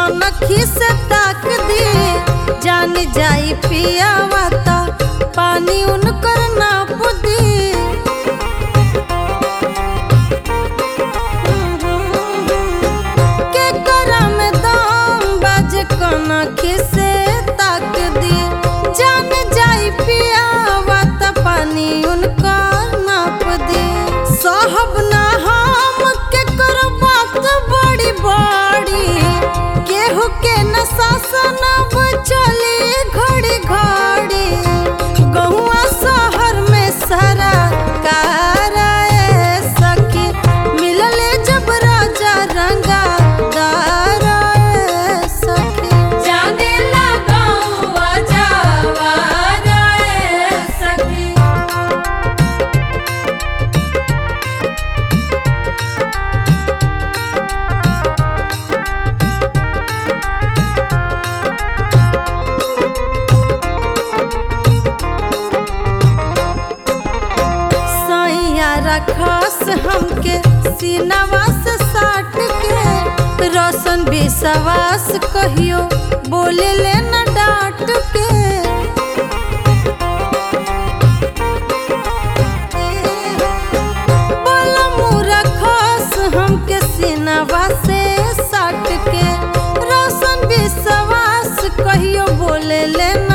कनखी से ताक दी जान जाई पियावा ता पानी उनकर नाप दी के करा में दाम बाज कनखी से ताक दी जान जाई पियावा ता पानी उनकर नाप दी साहब ना हम के करो बात बड़ी बड़ी केहू के न शासन अब चली घड़ी घड़ी गहुआ शहर में सारा काराए सखी मिलले जब राजा रंगा दाराए सखी जाने लगाऊं जावा रे सखी सैया रखस हमके सीनावा से साट के रोशन विश्वास कहियो बोले ले न डांट के बोला मुरा खस हमके सीनावा से साट के रोशन विश्वास कहियो बोले ले न